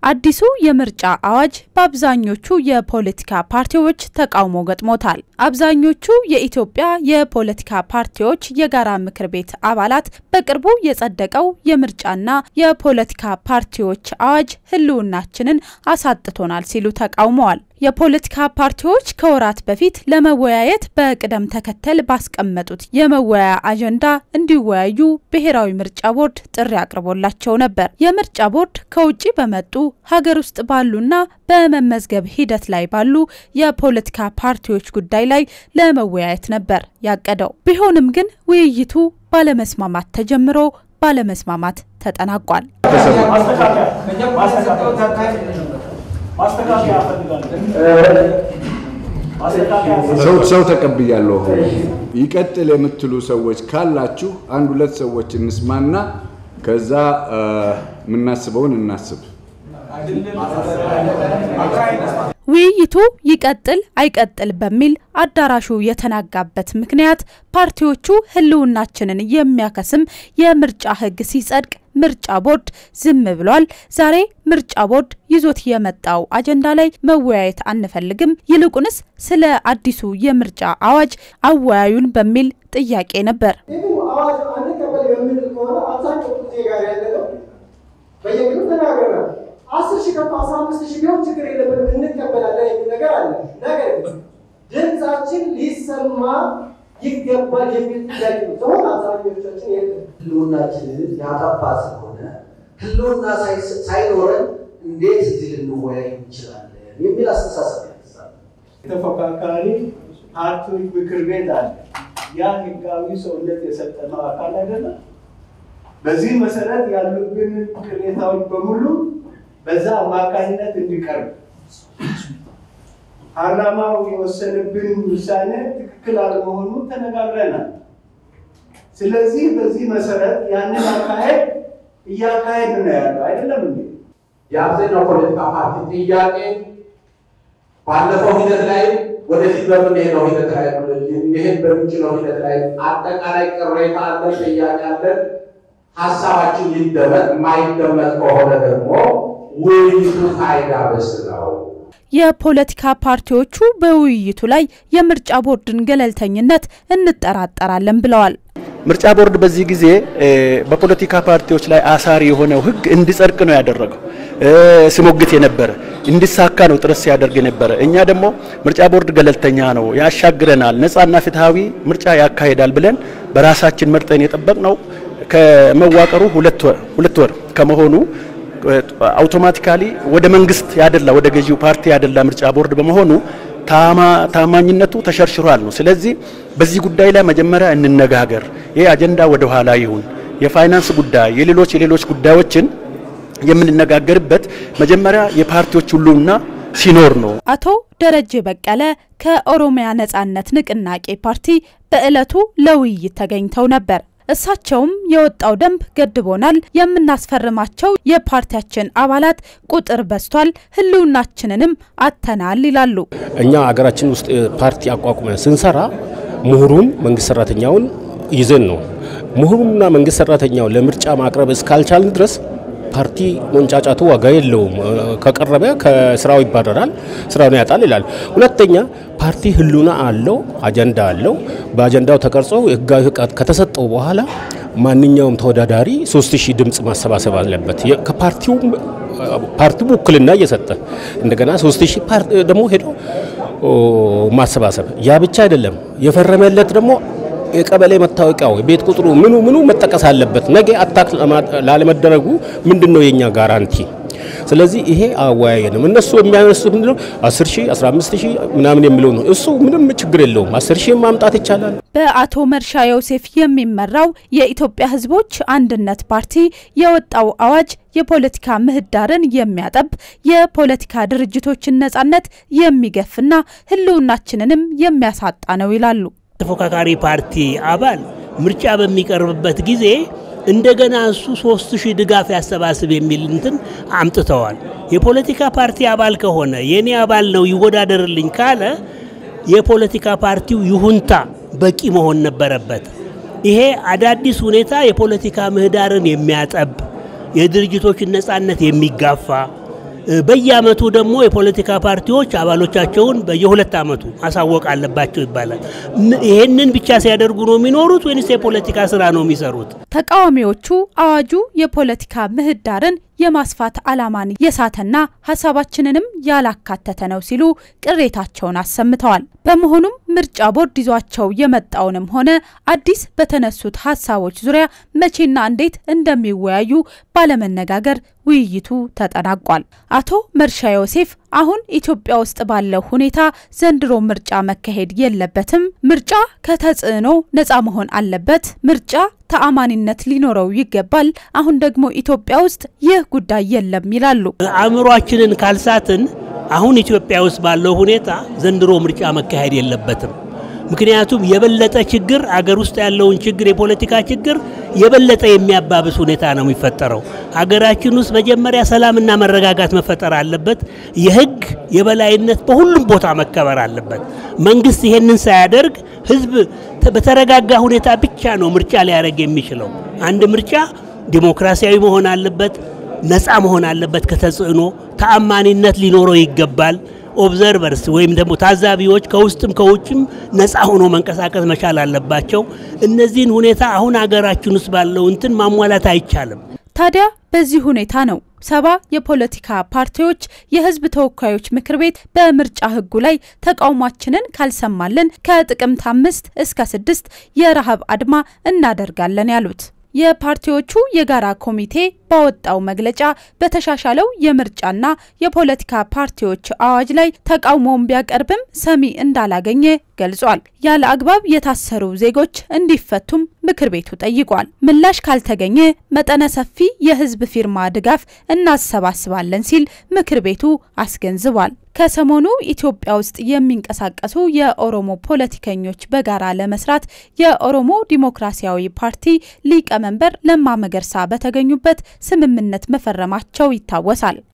አዲሱ የምርጫ አዋጅ በአብዛኞቹ የፖለቲካ ፓርቲዎች ተቃውሞ ገጥሞታል። አብዛኞቹ የኢትዮጵያ የፖለቲካ ፓርቲዎች የጋራ ምክር ቤት አባላት በቅርቡ የጸደቀው የምርጫና የፖለቲካ ፓርቲዎች አዋጅ ሕልውናችንን አሳጥቶናል ሲሉ ተቃውመዋል። የፖለቲካ ፓርቲዎች ከወራት በፊት ለመወያየት በቅደም ተከተል ባስቀመጡት የመወያያ አጀንዳ እንዲወያዩ ብሔራዊ ምርጫ ቦርድ ጥሪ አቅርቦላቸው ነበር። የምርጫ ቦርድ ከውጭ በመጡ ሀገር ውስጥ ባሉና በመመዝገብ ሂደት ላይ ባሉ የፖለቲካ ፓርቲዎች ጉዳይ ላይ ለመወያየት ነበር ያቀደው። ቢሆንም ግን ውይይቱ ባለመስማማት ተጀምሮ ባለመስማማት ተጠናቋል። ሰው ሰው ተቀብያለሁ። ይቀጥል የምትሉ ሰዎች ካላችሁ አንድ ሁለት ሰዎች እንስማና ከዛ የምናስበውን እናስብ። ውይይቱ ይቀጥል አይቀጥል በሚል አዳራሹ የተናጋበት ምክንያት ፓርቲዎቹ ሕልውናችንን የሚያከስም የምርጫ ሕግ ሲጸድቅ ምርጫ ቦርድ ዝም ብሏል። ዛሬ ምርጫ ቦርድ ይዞት የመጣው አጀንዳ ላይ መወያየት አንፈልግም፣ ይልቁንስ ስለ አዲሱ የምርጫ አዋጅ አወያዩን በሚል ጥያቄ ነበር። አዋጅ አንቀበል የምንል ከሆነ አብዛኛው ጊዜ ጋር ያለነው በየግሉ ተናግረናል። አስር ሺህ ከፍ አስራ አምስት ሺህ ቢሆን ችግር የለብንም እንቀበላለን የሚል ነገር አለ። ነገር ግን ድምፃችን ሊሰማ ይገባል የሚል ጥያቄ ነው። ሰሆን አብዛኞቻችን የለም ህልውናችንን ያጠፋ ስለሆነ ህልውና ሳይኖረን እንዴት እዚህ ልንወያይ እንችላለን የሚል አስተሳሰብ ያነሳል። የተፎካካሪ ፓርቲዎች ምክር ቤት አለ። ያ ህጋዊ ሰውነት የሰጠነው አካል አይደለም። በዚህ መሰረት ያሉብን ቅሬታዎች በሙሉ በዛ አማካኝነት እንዲቀርብ ፓርላማው የወሰነብን ውሳኔ ትክክል አለመሆኑ ተነጋግረናል። ስለዚህ በዚህ መሰረት ያንን አካሄድ እያካሄድ ነው ያለው አይደለም እንዴ? የአብዛኛው ፖለቲካ ፓርቲ ጥያቄ ባለፈው ሂደት ላይ ወደፊት በምንሄደው ሂደት ላይ ሊሄድ በሚችለው ሂደት ላይ አጠቃላይ ቅሬታ አለን፣ ጥያቄ አለን። ሀሳባችን ይደመጥ፣ የማይደመጥ ከሆነ ደግሞ ውይይቱ ፋይዳ ቢስ ነው። የፖለቲካ ፓርቲዎቹ በውይይቱ ላይ የምርጫ ቦርድን ገለልተኝነት እንጠራጠራለን ብለዋል። ምርጫ ቦርድ በዚህ ጊዜ በፖለቲካ ፓርቲዎች ላይ አሳሪ የሆነው ሕግ እንዲጸድቅ ነው ያደረገው። ሲሞግት የነበረ እንዲሳካ ነው ጥረት ሲያደርግ የነበረ። እኛ ደግሞ ምርጫ ቦርድ ገለልተኛ ነው፣ ያሻግረናል፣ ነጻና ፍትሐዊ ምርጫ ያካሂዳል ብለን በራሳችን መርጠን የጠበቅ ነው ከመዋቀሩ ሁለት ወር ከመሆኑ አውቶማቲካሊ ወደ መንግስት ያደላ ወደ ገዢው ፓርቲ ያደላ ምርጫ ቦርድ በመሆኑ ታማኝነቱ ተሸርሽሯል ነው። ስለዚህ በዚህ ጉዳይ ላይ መጀመሪያ እንነጋገር። ይህ አጀንዳ ወደ ኋላ ይሁን። የፋይናንስ ጉዳይ፣ የሌሎች የሌሎች ጉዳዮችን የምንነጋገርበት መጀመሪያ የፓርቲዎች ሁሉና ሲኖር ነው። አቶ ደረጀ በቀለ ከኦሮሚያ ነጻነት ንቅናቄ ፓርቲ በዕለቱ ለውይይት ተገኝተው ነበር። እሳቸውም የወጣው ደንብ ገድቦናል፣ የምናስፈርማቸው የፓርቲያችን አባላት ቁጥር በዝቷል፣ ሕልውናችንንም አተናል ይላሉ። እኛ አገራችን ውስጥ ፓርቲ አቋቁመን ስንሰራ ምሁሩን መንግስት ሰራተኛውን ይዘን ነው። ምሁሩንና መንግስት ሰራተኛውን ለምርጫ ማቅረብ እስካልቻልን ድረስ ፓርቲ መንጫጫቱ ዋጋ የለውም። ከቀረበ ከስራው ይባረራል፣ ስራውን ያጣል ይላል። ሁለተኛ ፓርቲ ህሉና አለው፣ አጀንዳ አለው። በአጀንዳው ተቀርጾ ህጋዊ ፍቃድ ከተሰጠው በኋላ ማንኛውም ተወዳዳሪ ሶስት ሺህ ድምፅ ማሰባሰብ አለበት። ከፓርቲው ፓርቲው ውክልና እየሰጠ እንደገና ሶስት ሺህ ደግሞ ሄዶ ማሰባሰብ። ያ ብቻ አይደለም፣ የፈረመለት ደግሞ የቀበሌ መታወቂያው የቤት ቁጥሩ ምኑ ምኑ መጠቀስ አለበት። ነገ አታክ ላለመደረጉ ምንድን ነው የኛ ጋራንቲ? ስለዚህ ይሄ አወያየንም። እነሱ የሚያነሱት ምንድነው 10 ሺህ 15 ሺህ ምናምን የሚለው ነው። እሱ ምንም ችግር የለውም። 10 ሺህ ማምጣት ይቻላል። በአቶ መርሻ ዮሴፍ የሚመራው የኢትዮጵያ ሕዝቦች አንድነት ፓርቲ የወጣው አዋጅ የፖለቲካ ምህዳርን የሚያጠብ የፖለቲካ ድርጅቶችን ነጻነት የሚገፍና ሕልውናችንንም የሚያሳጣ ነው ይላሉ። ተፎካካሪ ፓርቲ አባል ምርጫ በሚቀርብበት ጊዜ እንደገና እሱ ሶስት ሺህ ድጋፍ ያሰባስብ የሚል እንትን አምጥተዋል። የፖለቲካ ፓርቲ አባል ከሆነ የኔ አባል ነው ይወዳደርልኝ ካለ የፖለቲካ ፓርቲው ይሁንታ በቂ መሆን ነበረበት። ይሄ አዳዲስ ሁኔታ የፖለቲካ ምህዳርን የሚያጠብ የድርጅቶችን ነጻነት የሚጋፋ በየአመቱ ደግሞ የፖለቲካ ፓርቲዎች አባሎቻቸውን በየሁለት አመቱ ማሳወቅ አለባቸው ይባላል። ይህንን ብቻ ሲያደርጉ ነው የሚኖሩት ወይንስ የፖለቲካ ስራ ነው የሚሰሩት? ተቃዋሚዎቹ አዋጁ የፖለቲካ ምህዳርን የማስፋት ዓላማን የሳተና ሀሳባችንንም ያላካተተ ነው ሲሉ ቅሬታቸውን አሰምተዋል። በመሆኑም ምርጫ ቦርድ ይዟቸው የመጣውንም ሆነ አዲስ በተነሱት ሀሳቦች ዙሪያ መቼና እንዴት እንደሚወያዩ ባለመነጋገር ውይይቱ ተጠናቋል። አቶ መርሻ ዮሴፍ አሁን ኢትዮጵያ ውስጥ ባለው ሁኔታ ዘንድሮ ምርጫ መካሄድ የለበትም፣ ምርጫ ከተጽዕኖ ነፃ መሆን አለበት፣ ምርጫ ተአማኒነት ሊኖረው ይገባል። አሁን ደግሞ ኢትዮጵያ ውስጥ ይህ ጉዳይ የለም ይላሉ። አእምሯችንን ካልሳትን አሁን ኢትዮጵያ ውስጥ ባለው ሁኔታ ዘንድሮ ምርጫ መካሄድ የለበትም። ምክንያቱም የበለጠ ችግር አገር ውስጥ ያለውን ችግር የፖለቲካ ችግር የበለጠ የሚያባብስ ሁኔታ ነው የሚፈጠረው። ሀገራችን ውስጥ መጀመሪያ ሰላምና መረጋጋት መፈጠር አለበት። የሕግ የበላይነት በሁሉም ቦታ መከበር አለበት። መንግስት ይሄንን ሳያደርግ ህዝብ በተረጋጋ ሁኔታ ብቻ ነው ምርጫ ሊያደርግ የሚችለው። አንድ ምርጫ ዲሞክራሲያዊ መሆን አለበት፣ ነፃ መሆን አለበት ከተጽዕኖ፣ ተአማኒነት ሊኖረው ይገባል። ኦብዘርቨርስ ወይም ደግሞ ታዛቢዎች ከውስጥም ከውጭም ነፃ ሆኖ መንቀሳቀስ መቻል አለባቸው። እነዚህን ሁኔታ አሁን ሀገራችን ውስጥ ባለው እንትን ማሟላት አይቻልም። ታዲያ በዚህ ሁኔታ ነው ሰባ የፖለቲካ ፓርቲዎች የህዝብ ተወካዮች ምክር ቤት በምርጫ ህጉ ላይ ተቃውሟችንን ካልሰማልን ከጥቅምት አምስት እስከ ስድስት የረሃብ አድማ እናደርጋለን ያሉት። የፓርቲዎቹ የጋራ ኮሚቴ ባወጣው መግለጫ በተሻሻለው የምርጫና የፖለቲካ ፓርቲዎች አዋጅ ላይ ተቃውሞውን ቢያቀርብም ሰሚ እንዳላገኘ ገልጿል። ያለ አግባብ የታሰሩ ዜጎች እንዲፈቱም ምክር ቤቱ ጠይቋል። ምላሽ ካልተገኘ መጠነ ሰፊ የህዝብ ፊርማ ድጋፍ እናሰባስባለን ሲል ምክር ቤቱ አስገንዝቧል። ከሰሞኑ ኢትዮጵያ ውስጥ የሚንቀሳቀሱ የኦሮሞ ፖለቲከኞች በጋራ ለመስራት የኦሮሞ ዲሞክራሲያዊ ፓርቲ ሊቀመንበር ለማ መገርሳ በተገኙበት ስምምነት መፈረማቸው ይታወሳል።